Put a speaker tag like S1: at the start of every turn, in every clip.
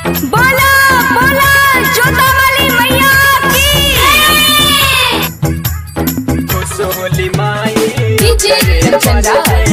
S1: बोला बोला जोता वाली मैया की
S2: सोली माई
S3: डीजे कंचन राय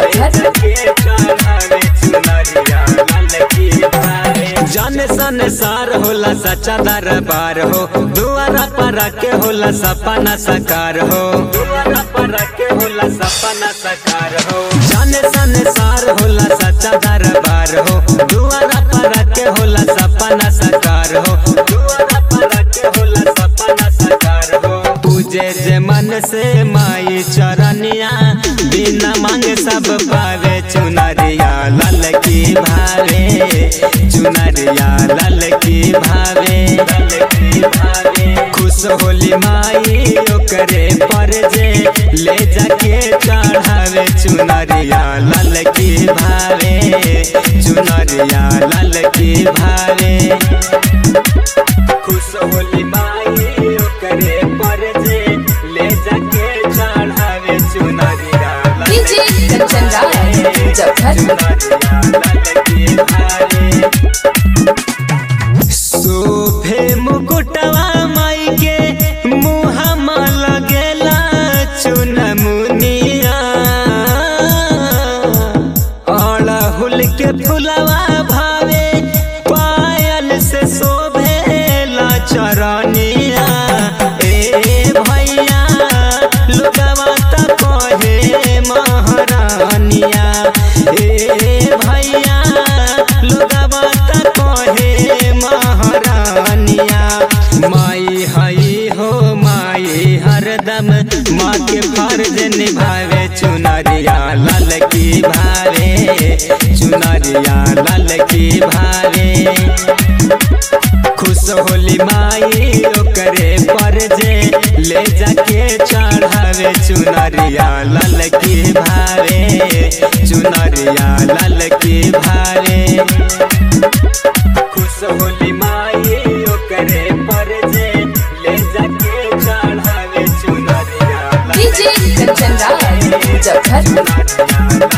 S3: मुजफ्फर
S2: जाने संसार होला सच्चा दरबार हो दुआरा पर के होला सपना साकार हो दुआरा पर के होला सपना साकार हो जाने संसार होला सच्चा दरबार हो दुआरा पर के होला सपना साकार हो दुआरा पर के होला सपना साकार हो पूजे जे मन से माई चरनिया बिना मांगे सब पावे चुनरिया लाल की भावे चुनरिया लाल की भावे लाल की भावे खुश होली माई ओकरे पर जे ले जाके चढ़ावे चुनरिया लाल की भावे चुनरिया लाल की भावे खुश होली माई ओकरे पर जे ले जाके चढ़ावे चुनरिया लाल
S3: डीजे कंचन राय मुजफ्फर
S2: सोफे मुकुटवा माई के मुहमा लगेला चुनमुनिया अड़हुल के फुलवा भावे पायल से शोभेला चरनिया ए भैया लोगवा त कहे महारानिया ए भैया लोगवा त कहे महारानिया माई हई हो माई हरदम माँ के फर्ज निभावे चुनरिया लाल की भावे चुनरिया लाल की भावे खुश होली माई ओकरे पर जे ले जाके चढ़ावे चुनरिया लाल की भावे चुनरिया लाल की भावे खुश होली माई ओकरे पर जे ले जाके चढ़ावे चुनरिया लाल
S3: डीजे कंचन राय मुजफ्फर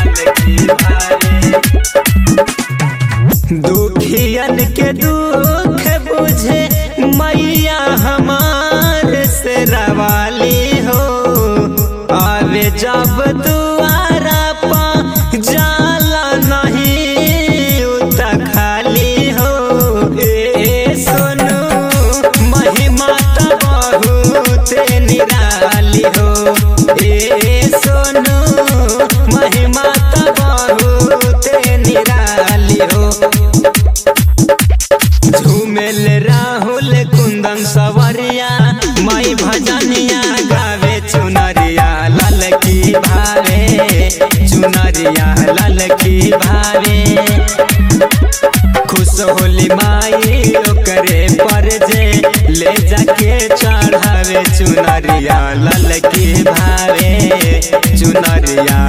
S2: दुखियन के दुख बुझे मैया हमार से रवाली हो आवे जब दुआरा पा जाला नहीं उत खाली हो ए सोनू महिमा त बहुत निराली हो ए सोनू महिमा त बहुत निराली हो झूमेल राहुल कुंदन सवरिया माई भजनिया गावे चुनरिया लाल की भावे चुनरिया लाल की भावे खुश होली माई ओकरे पर जे ले जाके चढ़ावे चुनरिया लाल की भावे चुनरिया